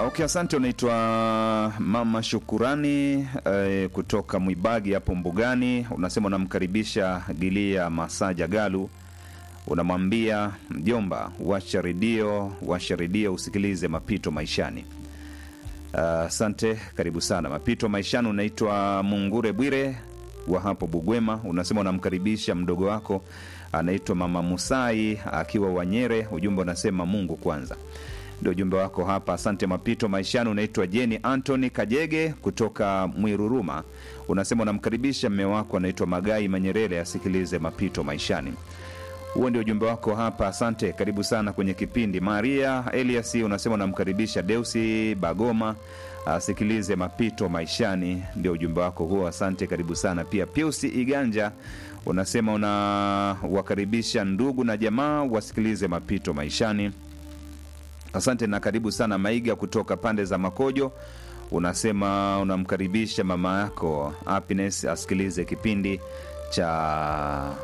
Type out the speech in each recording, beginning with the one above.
Okay, asante. Unaitwa Mama Shukurani eh, kutoka Mwibagi hapo Mbugani. Unasema unamkaribisha Gilia Masaja Galu, unamwambia mjomba, washa redio, washa redio usikilize mapito maishani. Asante, karibu sana mapito maishani. Unaitwa Mungure Bwire wa hapo Bugwema, unasema unamkaribisha mdogo wako anaitwa Mama Musai akiwa Wanyere. Ujumbe unasema Mungu kwanza ndio ujumbe wako hapa. Asante mapito maishani. Unaitwa Jeni Antony Kajege kutoka Mwiruruma, unasema unamkaribisha mme wako anaitwa Magai Manyerere asikilize mapito maishani. Huo ndio ujumbe wako hapa. Asante, karibu sana kwenye kipindi. Maria Elias unasema unamkaribisha Deusi Bagoma asikilize mapito maishani, ndio ujumbe wako huo. Asante, karibu sana pia. Piusi Iganja unasema unawakaribisha ndugu na jamaa wasikilize mapito maishani. Asante na karibu sana Maiga kutoka pande za Makojo, unasema unamkaribisha mama yako Happiness asikilize kipindi cha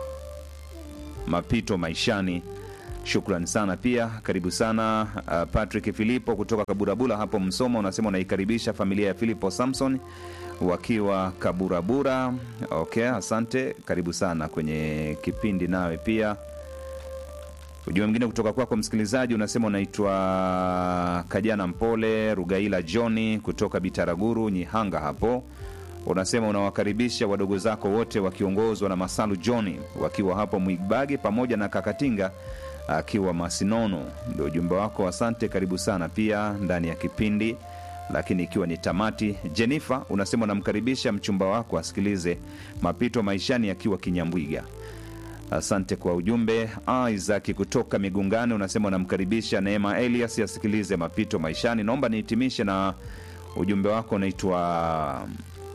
mapito maishani. Shukran sana pia, karibu sana uh, Patrick Filipo kutoka Kaburabura hapo Msoma, unasema unaikaribisha familia ya Filipo Samson wakiwa Kaburabura. Okay, asante, karibu sana kwenye kipindi nawe pia. Ujumbe mwingine kutoka kwako msikilizaji unasema unaitwa Kajana Mpole Rugaila Johni kutoka Bitaraguru Nyihanga hapo, unasema unawakaribisha wadogo zako wote wakiongozwa na Masalu Johni wakiwa hapo Mwibagi pamoja na Kakatinga akiwa Masinono. Ndio ujumbe wako, asante, karibu sana pia ndani ya kipindi. Lakini ikiwa ni tamati, Jenifa unasema unamkaribisha mchumba wako asikilize mapito maishani akiwa Kinyambwiga. Asante kwa ujumbe. Isaac kutoka Migungani unasema unamkaribisha Neema Elias asikilize mapito maishani. Naomba nihitimishe na ujumbe wako unaitwa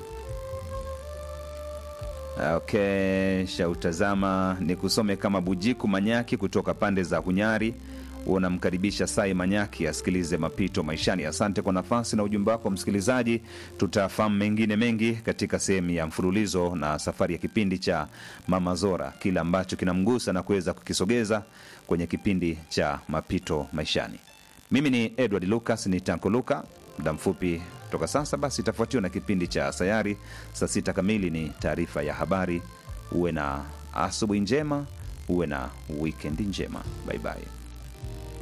okay, shautazama ni kusome kama Bujiku Manyaki kutoka pande za Hunyari unamkaribisha Sai Manyaki asikilize mapito maishani. Asante kwa nafasi na ujumbe wako msikilizaji. Tutafahamu mengine mengi katika sehemu ya mfululizo na safari ya kipindi cha Mama Zora, kile ambacho kinamgusa na kuweza kukisogeza kwenye kipindi cha mapito maishani. Mimi ni Edward Lucas, ni Tanko Luka. Muda mfupi toka sasa, basi itafuatiwa na kipindi cha Sayari. Saa sita kamili ni taarifa ya habari. Uwe na asubuhi njema, uwe na wikendi njema. Baibai.